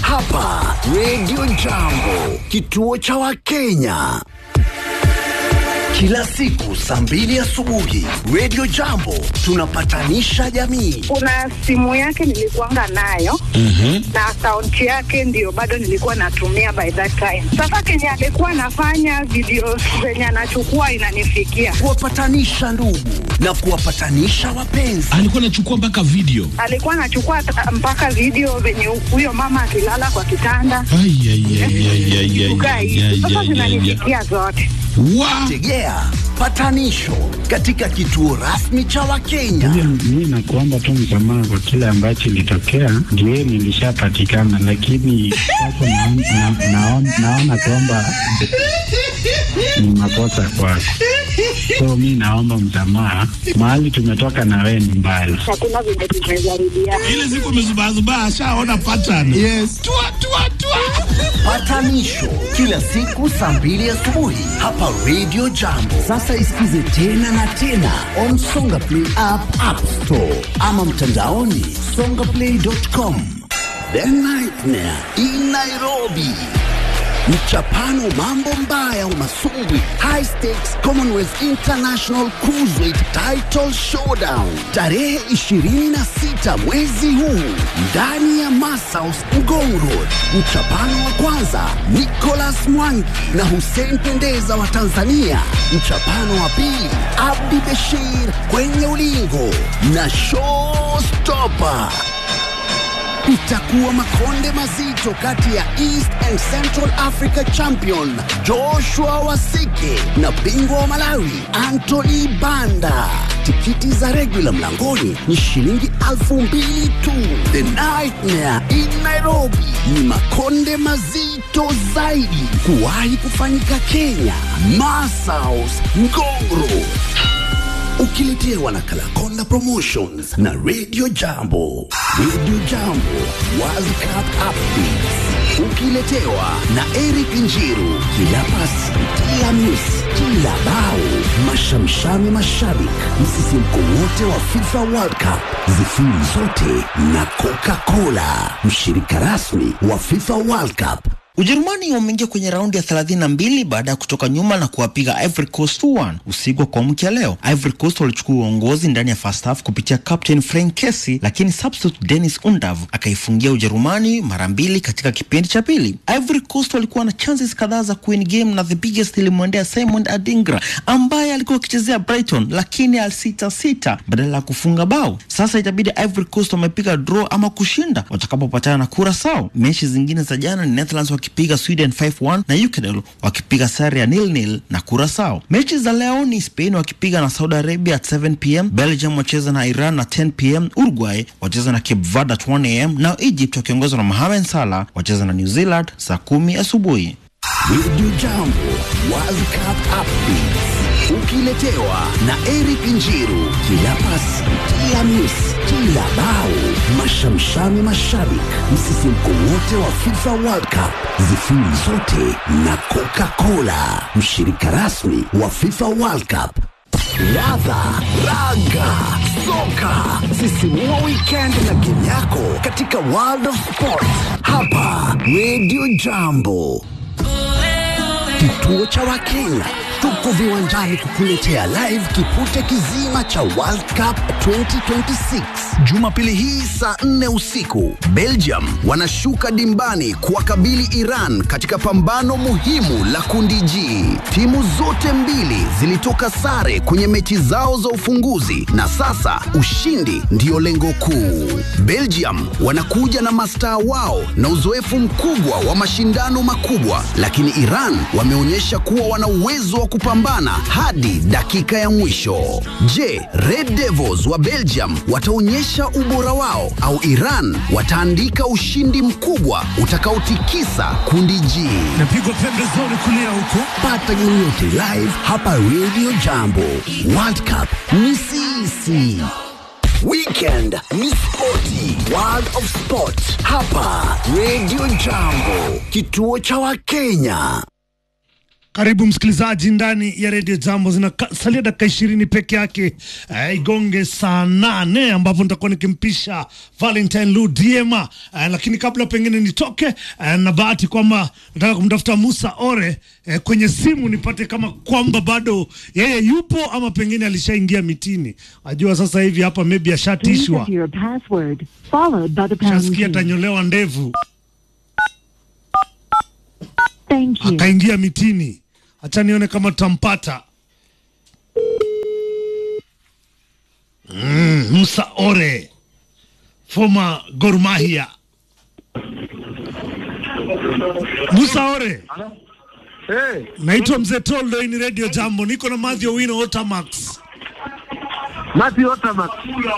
hapa Radio Jambo, kituo cha Wakenya. Kila siku saa mbili asubuhi Radio Jambo tunapatanisha jamii. kuna simu yake nilikuanga nayo na akaunti yake ndio bado nilikuwa natumia by that time. Sasa kenye alikuwa anafanya video zenye anachukua inanifikia, Kuwapatanisha ndugu na kuwapatanisha wapenzi. alikuwa anachukua mpaka video alikuwa anachukua ta- mpaka video venye huyo mama akilala kwa kitanda Ai, ai, ai, ai, ai, ai, kukaa ai, hivi. ai, Sasa ai, ai, ai. zinanifikia zote. Wa- Tegea patanisho katika kituo rasmi cha Wakenya. Mi nakuomba tu msamaha kwa kile ambacho ilitokea, ndio nilishapatikana, lakini sasa naon- na- naon- naona kwamba ni makosa kwako, so mi naomba msamaha. Mahali tumetoka na wewe ni mbali. Hakuna venye tumejaribiana. ile siku amezubazubaa ashaona pattern yes. tua, tua, tua. Patanisho kila siku saa mbili asubuhi hapa Radio Jambo. Sasa isikize tena na tena on Songa Play app, App Store ama mtandaoni songaplay.com. The Nightmare in Nairobi. Mchapano mambo mbaya umasumbwi High Stakes Commonwealth International Cruiserweight Title Showdown tarehe 26 mwezi huu ndani ya Masaus Ngong Road. Mchapano wa kwanza Nicholas Mwangi na Hussein Pendeza wa Tanzania. Mchapano wa pili Abdi Beshir kwenye ulingo na Showstopper itakuwa makonde mazito kati ya East and Central Africa champion Joshua Wasike na bingwa wa Malawi Anthony Banda. Tikiti za regular mlangoni ni shilingi elfu mbili tu. The Nightmare in Nairobi ni makonde mazito zaidi kuwahi kufanyika Kenya. Masaus Ngongro ukiletewa na Kalakonda Promotions na Radio Jambo. Radio Jambo World Cup Updates ukiletewa na Eric Njiru. Kila pasi, kila miss, kila bao, mashamshami mashabik, msisimko wote wa FIFA World Cup, zifiri zote na Coca-Cola, mshirika rasmi wa FIFA World Cup. Ujerumani wameingia kwenye raundi ya 32 baada ya kutoka nyuma na kuwapiga Ivory Coast 2-1 usiku wa kuamkia leo. Ivory Coast walichukua uongozi ndani ya first half kupitia captain Frank Kessie, lakini substitute Dennis Undav akaifungia Ujerumani mara mbili katika kipindi cha pili. Ivory Coast walikuwa na chances kadhaa za kuwin game na the biggest ilimwendea Simon Adingra ambaye alikuwa akichezea Brighton, lakini alisita sita badala ya kufunga bao. Sasa itabidi Ivory Coast wamepiga draw ama kushinda watakapopatana na Curacao. Mechi zingine za jana ni Netherlands wakipiga Sweden 5-1 na Ecuador wakipiga sare ya nil nil na Curacao. Mechi za leo ni Spain wakipiga na Saudi Arabia at 7 pm, Belgium wacheza na Iran na 10 pm, Uruguay wacheza na Cape Verde at 1 am, na Egypt wakiongozwa na Mohamed Salah wacheza na New Zealand saa kumi asubuhi. Radio Jambo World Cup Updates ukiletewa na Eric Njiru. Kila pasi, kila miss, kila bao, mashamshami mashabik, msisimko wote wa FIFA World Cup, zifiri zote na Coca-Cola, mshirika rasmi wa FIFA World Cup. Ladha, raga, soka, sisimua weekend na game yako katika World of Sport hapa Radio Jambo. Kituo cha Wakenya tuko viwanjani kukuletea live kipute kizima cha World Cup 2026 Jumapili hii saa 4 usiku. Belgium wanashuka dimbani kuwakabili Iran katika pambano muhimu la kundi G. Timu zote mbili zilitoka sare kwenye mechi zao za ufunguzi na sasa ushindi ndiyo lengo kuu. Belgium wanakuja na mastaa wao na uzoefu mkubwa wa mashindano makubwa, lakini Iran wameonyesha kuwa wana uwezo wa kupambana hadi dakika ya mwisho. Je, Red Devils wa Belgium wataonyesha ubora wao au Iran wataandika ushindi mkubwa utakaotikisa kundi G? napigwa pembezoni kulia huko Pata game yote live hapa Radio Jambo. World Cup ni sisi. Weekend ni spoti. World of Sport hapa Radio Jambo, kituo cha Wakenya. Karibu msikilizaji ndani ya redio Jambo, zinasalia dakika ishirini peke yake eh, igonge saa nane ambapo nitakuwa nikimpisha Valentine Ludiema eh, lakini kabla pengine nitoke eh, na bahati kwamba nataka kumtafuta Musa Ore eh, kwenye simu nipate kama kwamba bado yeye yupo ama pengine alishaingia mitini. Ajua sasa hivi hapa maybe Please ashatishwa, enter your password, followed by the pound shasikia key. atanyolewa ndevu Thank you. akaingia mitini. Acha nione kama tutampata. Mm, Musa Ore former Gor Mahia. Musa Ore, Hey, naitwa Mzee Toldo, hii ni Radio Jambo, niko na Mathew Wino Otamax. Mati Otamax.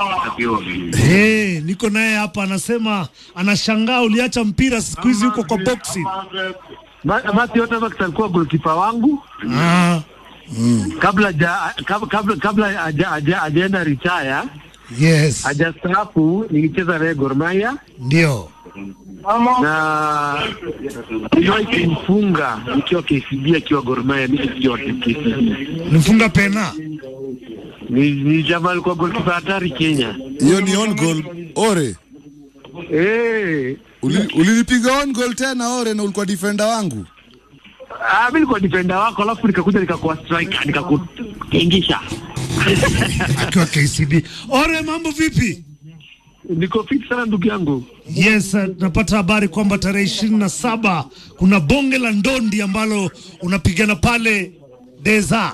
Hey, niko naye hapa, anasema anashangaa uliacha mpira siku hizi huko kwa boxing. Ma- Mati Otamax alikuwa golkipa wangu Ah, kabla ja, kabla kabla, kabla haja- haja- hajaenda retire, yes, hajastaafu nilicheza naye Gor Mahia ndio. na niliwahi kumfunga nikiwa KCB akiwa Gor Mahia, mimi nikiwa KCB. Nifunga pena. Ni, ni jamaa alikuwa golkipa hatari Kenya. hiyo ni on goal ore Eh, Uli- ulinipiga on goal tena ore na ulikuwa defender wangu ah, mimi nilikuwa defender wako, alafu nikakuja nikakuwa striker nikakutingisha. akiwa KCB. Ore, mambo vipi? Niko fit sana ndugu yangu. Yes, uh, napata habari kwamba tarehe ishirini na saba kuna bonge la ndondi ambalo unapigana pale Deza.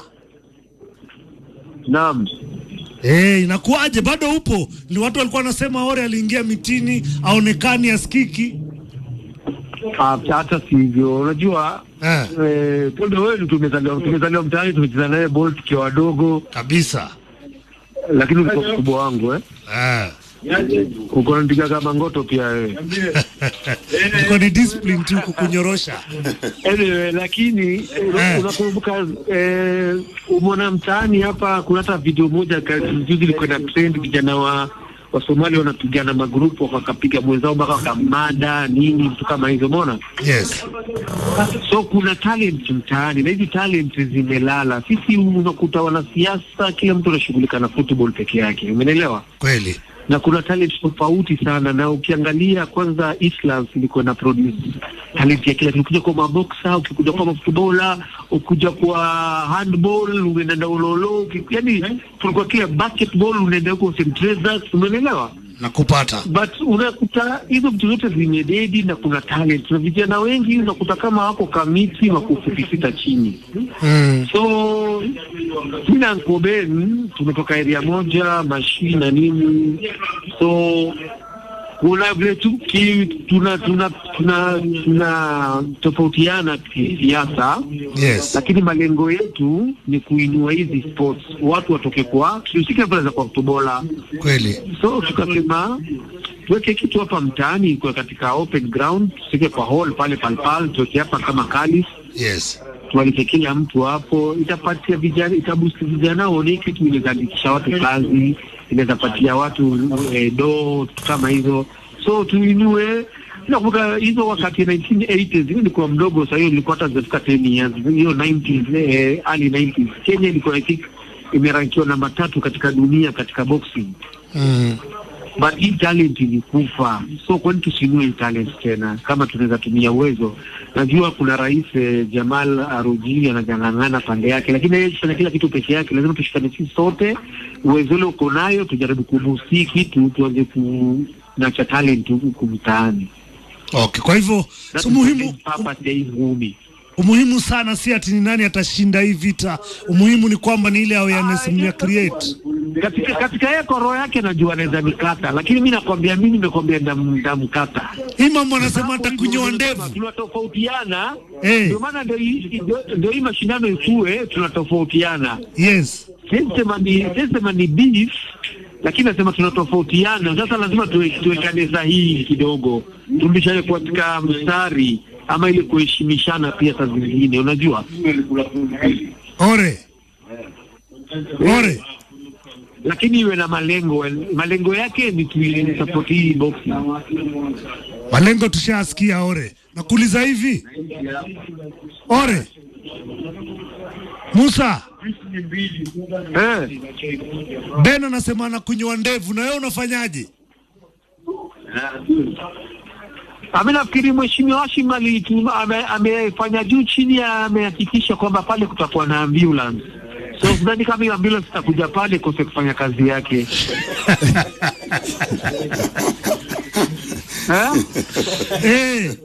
Naam. Hey, inakuwaje? Bado upo? Ni watu walikuwa wanasema Ore aliingia mitini, aonekani, asikiki. Ah, hata sivyo, unajua Eh, eh, Toldo wewe tumezaliwa tumezaliwa mtaani, tumecheza naye ball tukiwa wadogo, kabisa. lakini ulikuwa mkubwa wangu eh, Eh. uko unanipiga kama ngoto pia wewe. Ilikuwa ni discipline tu kukunyorosha. Anyway, lakini eh, Eh. unakumbuka eh, umeona mtaani hapa, kuna hata video moja ka- juzi ilikuwa na trend, vijana wa wa Somali wanapigana magrupu wakapiga mwenzao mpaka wakamada nini, vitu kama hizo, umeona? Yes. So kuna talent mtaani na hizi talent zimelala. Sisi unakuta wanasiasa, kila mtu anashughulika na football peke yake, umenielewa? Kweli. Na kuna talent tofauti sana, na ukiangalia kwanza, Islam ilikuwa na produce talent ya kila kitu. Ukija kwa maboxa, ukikuja kwa mafutubola, ukikuja kwa handball, unaenda ulolo, uki- yani tulikuwa kila basketball, unaenda huko St. Teresa's, umenielewa? Nakupata. but unakuta hizo vitu zote zimededi na kuna talent na vijana wengi unakuta kama wako kamiti wako futi sita chini Mm. so mi na Uncle Ben tumetoka area moja mashi na nini so kuna vile tu ki, tuna tuna tuna tuna tofautiana kisiasa Yes. lakini malengo yetu ni kuinua hizi sports watu watoke kwa tusike pale za kwa kutobola Kweli. so tukasema tuweke kitu hapa mtaani kwa katika open ground, tusike kwa hall pale palpal, tuweke hapa kama kalis, Yes. tualike kila mtu hapo, itapatia vijana, itabusti vijana waone kitu, inaweza andikisha watu kazi, inaweza patia watu eh, do kama hizo, so tuinue Nakumbuka hizo wakati 1980s, mimi nilikuwa mdogo, sasa hiyo nilikuwa hata sijafika 10 years, hiyo 90s, eh, early 90s, Kenya ilikuwa I think imerankiwa namba tatu katika dunia katika boxing Mm. but hii talent ilikufa, so kwani tusinue hii talent tena kama tunaweza tumia uwezo. Najua kuna rais eh, Jamal Aruji anajang'ang'ana pande yake, lakini yeye kufanya kila kitu peke yake. Lazima tushikane sisi sote, uwezo ule uko nayo, tujaribu kubusi kitu, tuanze kunacha talent huku mtaani. Okay, kwa hivyo so muhimu papa hii ngumi umuhimu sana si ati ni nani atashinda hii vita. Umuhimu ni kwamba ni ile awareness mna create. katika katika yeye kwa roho yake najua anaweza nikata, lakini mi nakwambia, mimi nimekwambia ndam- ndamkata. Hii mambo anasema atakunyoa ndevu. tunatofautiana Eh. ndio maana ndio hii- ndio- ndio hii mashindano ikue, tunatofautiana. Yes. Siwezi sema ni siwezi sema ni beef, lakini nasema tunatofautiana. Sasa lazima tuwe- tuwekane sahihi kidogo, turudishane katika mstari ama ile kuheshimishana pia saa zingine, unajua Ore. Ore. lakini iwe na malengo. Malengo yake ni tuisupport hii boxing. Malengo tushasikia Ore. Nakuuliza hivi. Ore. Musa, Eh, Ben anasema anakunywa ndevu, na wewe unafanyaje? Ami nafikiri mheshimiwa Hashim alitu- ame- amefanya juu chini, amehakikisha kwamba pale kutakuwa na ambulance. So sidhani kama hiyo ambulance itakuja pale kose kufanya kazi yake eh? Eh,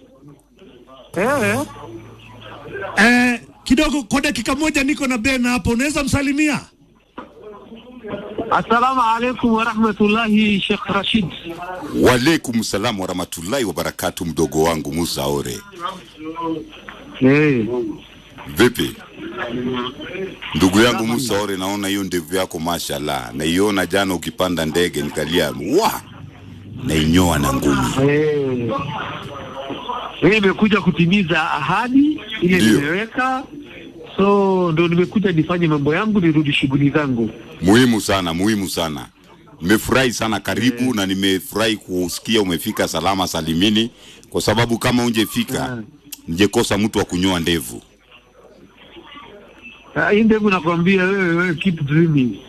Eh, eh, kidogo kwa dakika moja niko na Ben hapo, unaweza msalimia? assalamu alaikum warahmatullahi Sheikh Rashid. Walaikum salam warahmatullahi wabarakatu, mdogo wangu Musa Ore, Eh, vipi ndugu yangu Musa Ore? Naona hiyo ndevu yako mashallah, naiona jana ukipanda ndege nikalia wa nainyoa na ngumi. eh. Mimi nimekuja kutimiza ahadi ile Ndio. nimeweka, so ndo nimekuja nifanye mambo yangu, nirudi shughuli zangu. Muhimu sana, muhimu sana. Nimefurahi sana, karibu na nimefurahi kusikia umefika salama salimini, kwa sababu kama ungefika njekosa mtu wa kunyoa ndevu. Ah, Hii ndevu nakwambia wewe, wewe keep dreaming.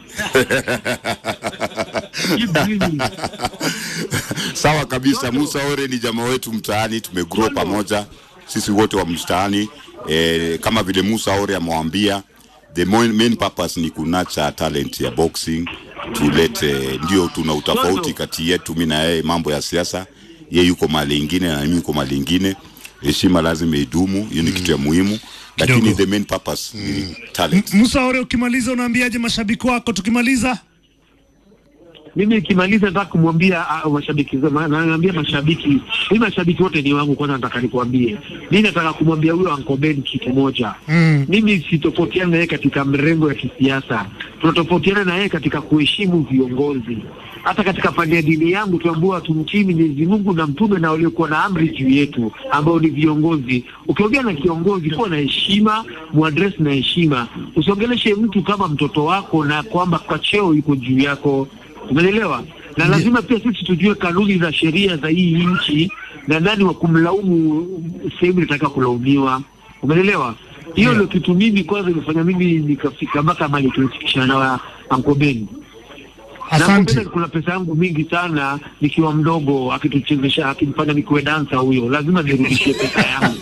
Keep dreaming. Sawa kabisa. Musa Ore ni jamaa wetu mtaani, tumegrow pamoja sisi wote wa mtaani e, kama vile Musa Ore amewaambia, the main, main purpose ni kunacha talent ya boxing, tulete ndio, tuna utofauti kati yetu, mimi na yeye, mambo ya siasa, yeye yuko mali ingine na mimi yuko mali ingine. Heshima lazima idumu, hiyo ni kitu ya muhimu, lakini Kidogo. the main purpose ni talent. Musa Ore, ukimaliza unaambiaje mashabiki wako? Tukimaliza Mimi nikimaliza nataka kumwambia ah, mashabiki zema, na naambia mashabiki, mimi mashabiki wote ni wangu. Kwanza nataka nikuambie, mimi nataka kumwambia huyo Uncle Ben kitu moja. Mm. Mimi sitofautiana na yeye katika mrengo ya kisiasa, tunatofautiana na yeye katika kuheshimu viongozi. Hata katika pande ya dini yangu tuambua tumtii Mwenyezi Mungu na mtume na waliokuwa na amri juu yetu ambao ni viongozi. Ukiongea na kiongozi, kuwa na heshima, muadress na heshima, usiongeleshe mtu kama mtoto wako na kwamba kwa cheo yuko juu yako. Umeelewa? Na lazima pia sisi tujue kanuni za sheria za hii nchi na nani wa kumlaumu sehemu inataka kulaumiwa. Umeelewa? Hiyo ndio kitu mimi kwanza imefanya mimi nikafika mpaka mali tulifikishana na Uncle Ben. Na Uncle asante. Ben kuna pesa yangu mingi sana nikiwa mdogo, akituchezesha akinifanya nikuwe dansa, huyo lazima nirudishie pesa yangu.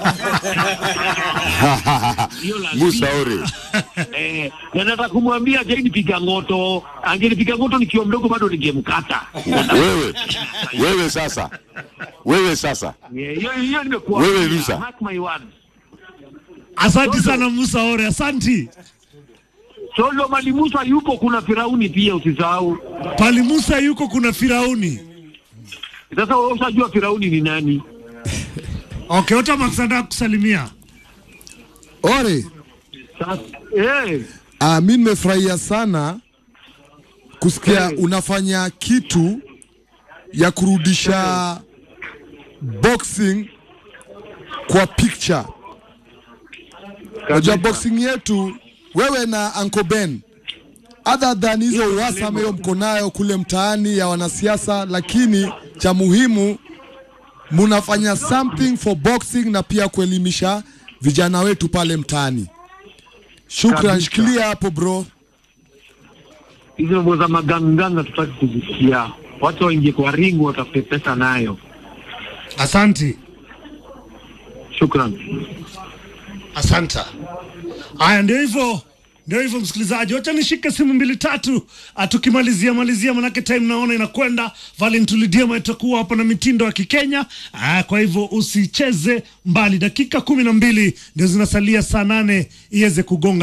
Hiyo lazima. Musa Ore, Eh, na nataka kumwambia ajenipiga ngoto, angenipiga ngoto nikiwa mdogo bado ningemkata. wewe wewe sasa, wewe sasa Yeah, Hiyo hiyo nimekuwa. Wewe, Lusa. Mark my words. Asante sana Musa Ore, asanti. Solo Mali Musa yupo, kuna Firauni pia usisahau. Pali Musa yuko, kuna Firauni. Sasa wewe ushajua Firauni ni nani? Okay, Otamax anataka kusalimia. Ore, Sasa eh, ah, mi nimefurahia sana kusikia unafanya kitu ya kurudisha boxing kwa picture. Unajua boxing yetu wewe na Uncle Ben other than hizo uhasama hiyo mko nayo kule mtaani ya wanasiasa, lakini cha muhimu munafanya something for boxing na pia kuelimisha vijana wetu pale mtaani. Shukran, Kabisa. shikilia hapo bro. hizo mambo za maganganga tutaki kuzisikia. Watu waingie kwa ringu watafute pesa nayo. Asanti. Shukran. Asanta. Haya, ndio hivyo, ndio hivyo msikilizaji, wacha nishike simu mbili tatu, ah, tukimalizia malizia, manake time naona inakwenda. Valentine Diema itakuwa hapa na mitindo ya Kikenya. Ah, kwa hivyo usicheze mbali, dakika kumi na mbili ndio zinasalia saa nane iweze kugonga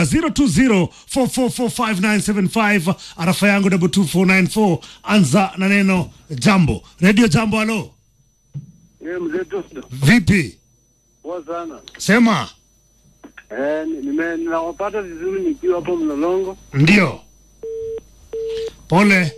0204445975 arafa yangu double 2494 anza na neno jambo. Radio Jambo, halo, Eh, mzee Tosto, vipi? poa sana. Sema Eh, nime ninawapata vizuri nikiwa hapo Mlolongo. Ndio, pole.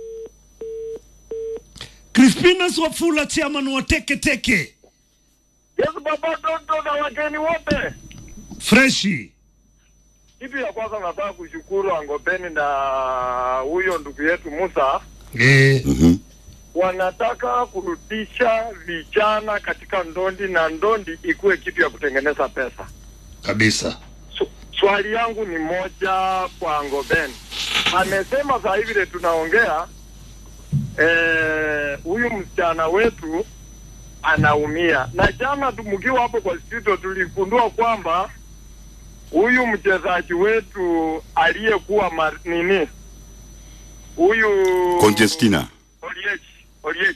Crispinus Wafula, chairman wa Teke Teke, Yes, baba Toto na wageni wote. freshi. Kitu ya kwanza nataka kushukuru Angopeni na huyo ndugu yetu Musa, Eh, Mhm. wanataka kurudisha vijana katika ndondi na ndondi ikuwe kitu ya kutengeneza pesa. kabisa. Su- swali yangu ni moja kwa Ngoben. Amesema saa hivi vile tunaongea eh, huyu msichana wetu anaumia, na jana tu- mkiwa hapo kwa studio tuligundua kwamba huyu mchezaji wetu aliyekuwa mar- nini huyu Conjestina. Oliech Oliech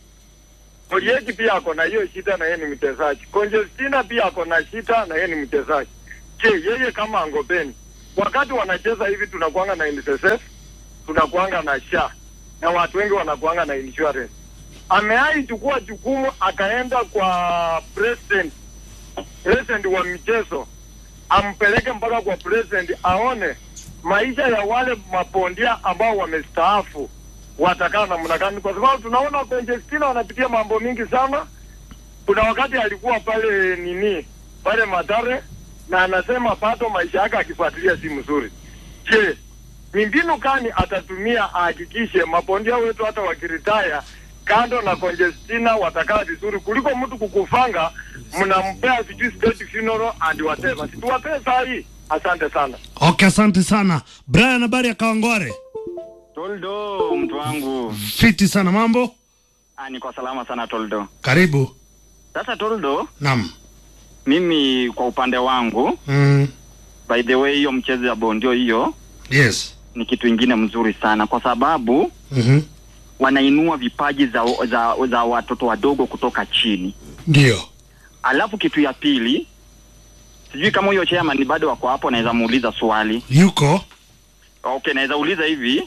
Oliech pia ako na hiyo shida na yeye ni mchezaji. Conjestina pia ako na shida na yeye ni mchezaji. Je, yeye kama Angopeni, wakati wanacheza hivi tunakuanga na NSSF, tunakuanga na SHA na watu wengi wanakuanga na insurance. Ameai chukua jukumu akaenda kwa president president wa michezo ampeleke mpaka kwa president aone maisha ya wale mabondia ambao wamestaafu watakaa namna gani, kwa sababu tunaona Conjestina wanapitia mambo mingi sana. Kuna wakati alikuwa pale nini pale Madare na anasema bado maisha yake akifuatilia si mzuri. Je, ni mbinu gani atatumia ahakikishe mabondia wetu hata wakiritaya kando na Conjestina watakaa vizuri kuliko mtu kukufanga mnampea sijui state funeral and whatever. Situwapee saa hii. Asante sana. Okay, asante sana Brian. Habari ya Kawangware? Toldo, mtu wangu. Fiti sana, mambo? Ah, niko salama sana Toldo. Karibu. Sasa Toldo, Naam. mimi kwa upande wangu, Mm. by the way, hiyo mchezo ya bondio hiyo Yes. ni kitu ingine mzuri sana kwa sababu Mhm. wanainua vipaji za, za, za watoto wadogo kutoka chini. Ndio. Alafu kitu ya pili, sijui kama huyo chairman bado wako hapo, naweza muuliza swali. Yuko. Okay, naweza uliza hivi,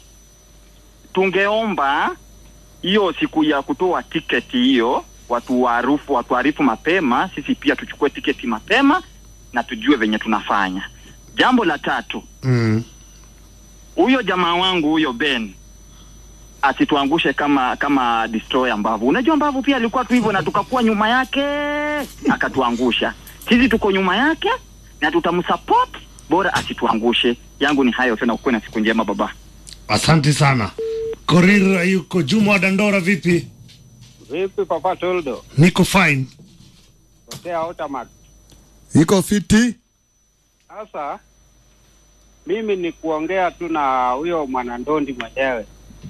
tungeomba hiyo siku ya kutoa tiketi hiyo watu waarufu watuarifu mapema, sisi pia tuchukue tiketi mapema na tujue venye tunafanya. Jambo la tatu, Mm. huyo jamaa wangu huyo Ben asituangushe kama kama destroyer mbavu. Unajua mbavu pia alikuwa tu hivyo na tukakuwa nyuma yake akatuangusha. Sisi tuko nyuma yake na tutamsupport, bora asituangushe. Yangu ni hayo tena, ukuwe na siku njema baba. Asante sana. Korira yuko. Juma wa Dandora, vipi? Vipi Papa Toldo? Niko fine. Hotea Otamax. iko fiti Sasa mimi ni kuongea tu na huyo mwanandondi mwenyewe.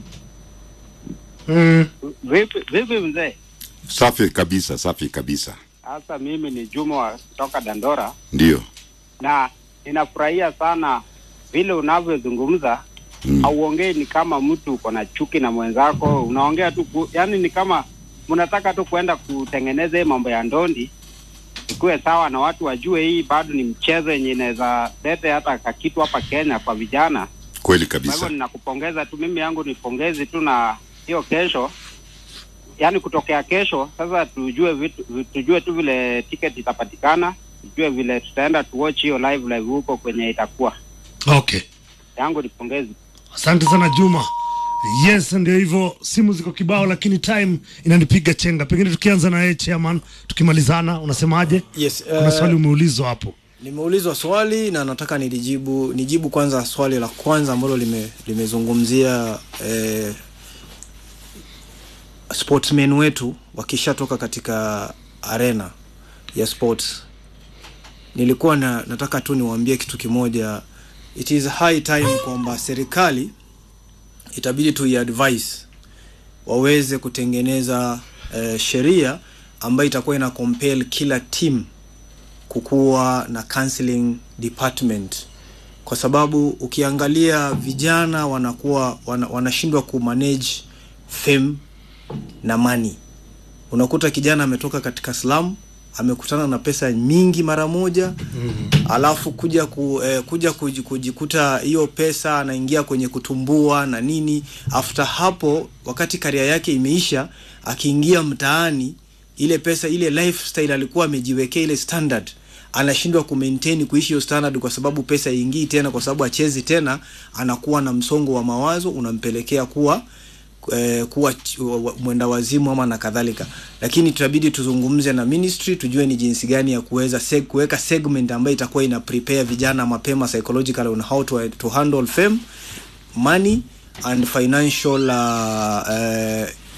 Mm. Vipi vipi mzee? Safi kabisa, safi kabisa. Sasa mimi ni Juma wa kutoka Dandora Ndio. na ninafurahia sana vile unavyozungumza. Mm. Hauongei ni kama mtu uko na chuki na mwenzako, unaongea tu ku, yani ni kama mnataka tu kuenda kutengeneza hii mambo ya ndondi ikuwe sawa na watu wajue hii bado ni mchezo yenye inaweza lete hata kakitu hapa Kenya kwa vijana. Kweli Kwa hivyo kabisa. ninakupongeza tu, mimi yangu ni pongezi tu na hiyo kesho, yaani kutokea kesho sasa tujue vitu, vi- tujue tu vile ticket itapatikana, tujue vile tutaenda tu watch hiyo live live huko kwenye itakuwa. Okay. Yangu ni pongezi. Asante sana Juma. Yes, ndio hivyo, simu ziko kibao, lakini time inanipiga chenga. Pengine tukianza na yeye chairman, tukimalizana, unasemaje? Yes, Kuna eh, swali umeulizwa hapo. Nimeulizwa swali na nataka nilijibu nijibu kwanza swali la kwanza ambalo lime, limezungumzia eh, sportsmen wetu wakishatoka katika arena ya sports. Nilikuwa na, nataka tu niwaambie kitu kimoja. It is high time kwamba serikali itabidi tu advise waweze kutengeneza eh, sheria ambayo itakuwa ina compel kila team kukuwa na counseling department kwa sababu ukiangalia vijana wanakuwa wana, wanashindwa kumanage fame na money unakuta kijana ametoka katika slum amekutana na pesa nyingi mara moja alafu kuja ku, eh, kuja kuji- kujikuta hiyo pesa anaingia kwenye kutumbua na nini after hapo wakati karia yake imeisha akiingia mtaani ile pesa ile lifestyle alikuwa amejiwekea ile standard anashindwa kumaintain kuishi hiyo standard kwa sababu pesa ingii tena kwa sababu achezi tena anakuwa na msongo wa mawazo unampelekea kuwa eh, kuwa ch- wa- wa- mwenda wazimu ama na kadhalika lakini tutabidi tuzungumze na ministry tujue ni jinsi gani ya kuweza seg, kuweka segment ambayo itakuwa ina prepare vijana mapema psychological on how to, to handle fame money and financial uh, uh,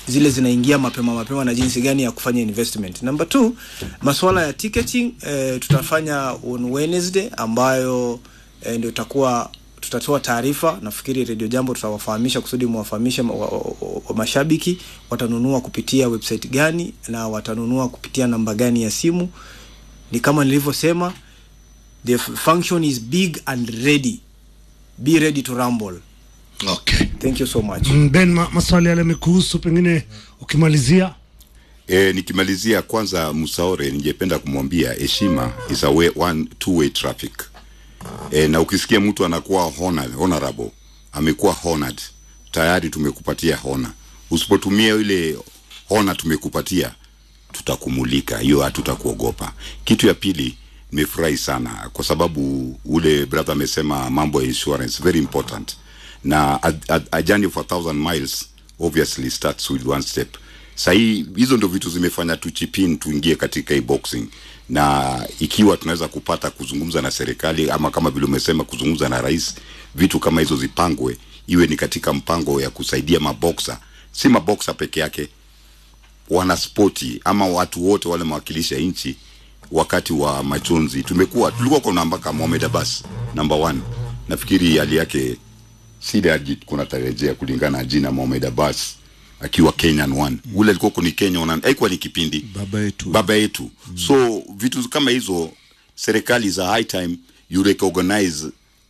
zile zinaingia mapema mapema na jinsi gani ya kufanya investment. Number two, masuala ya ticketing eh, tutafanya on Wednesday ambayo eh, ndio itakuwa tutatoa taarifa. Nafikiri Radio Jambo tutawafahamisha kusudi muwafahamishe ma, wa, wa, wa, wa mashabiki watanunua kupitia website gani na watanunua kupitia namba gani ya simu. Ni kama nilivyosema, the f- function is big and ready. Be ready to rumble. Okay. Thank you so much. Mm, Ben, ma, maswali yale yamekuhusu, pengine ukimalizia E, nikimalizia kwanza, Musaore, ningependa kumwambia heshima is a way, one two way traffic. E, na ukisikia mtu anakuwa honored, honorable, amekuwa honored, tayari tumekupatia hona. Usipotumia ile hona tumekupatia, tutakumulika, hiyo hatutakuogopa. Kitu ya pili, nimefurahi sana kwa sababu ule brother amesema mambo ya insurance very important, na a, a, a journey for a thousand miles obviously starts with one step. Sahii hizo ndio vitu zimefanya tuchipin tuingie katika hii boxing, na ikiwa tunaweza kupata kuzungumza na serikali ama kama vile umesema kuzungumza na rais, vitu kama hizo zipangwe, iwe ni katika mpango ya kusaidia maboksa, si maboksa peke yake, wanaspoti ama watu wote wale mawakilisha nchi wakati wa majonzi. Tumekuwa tulikuwa kuna mpaka Mohamed Abbas number one, nafikiri hali yake sida kuna tarejea kulingana na jina Mohamed Abbas akiwa Kenyan one mm. ule alikuwa kuni Kenya one haikuwa ni kipindi baba yetu baba yetu mm. so vitu kama hizo serikali za high time you recognize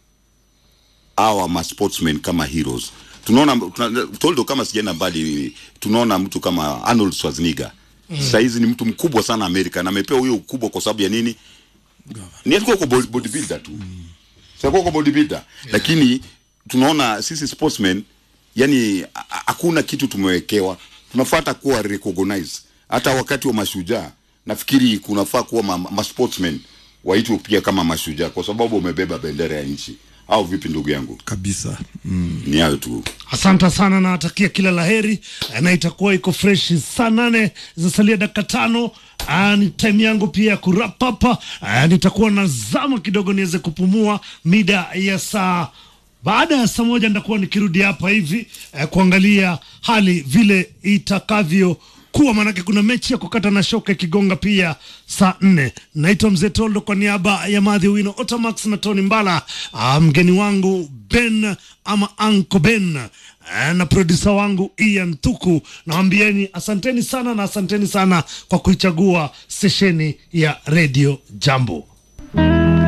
our ma sportsmen kama heroes tunaona tuna, toldo kama sijaenda mbali tunaona mtu kama Arnold Schwarzenegger mm. sasa hizi ni mtu mkubwa sana Amerika na amepewa huyo ukubwa kwa sababu ya nini ni alikuwa kwa body- bodybuilder tu mm. sasa kwa bodybuilder yeah. lakini tunaona sisi sportsmen yani ha- ha- hakuna kitu tumewekewa tunafuata kuwa recognize hata wakati wa mashujaa nafikiri kunafaa kuwa ma, ma sportsmen waitwe pia kama mashujaa kwa sababu wamebeba bendera ya nchi au vipi ndugu yangu kabisa mm. ni hayo tu Asante sana, nawatakia kila laheri eh, na itakuwa iko fresh saa nane zinasalia dakika tano. Ah, ni time yangu pia ya kurap hapa. Ah, nitakuwa nazama kidogo niweze kupumua mida ya saa baada ya saa moja nitakuwa nikirudi hapa hivi eh, kuangalia hali vile itakavyo kuwa maanake kuna mechi ya kukata na shoka ikigonga pia saa nne. Naitwa Mzee Toldo kwa niaba ya Madhi Wino Otamax na Tony Mbala, ah, mgeni wangu Ben ama Anko Ben eh, na produsa wangu Ian Tuku. Nawambieni asanteni sana na asanteni sana kwa kuichagua stesheni ya Radio Jambo.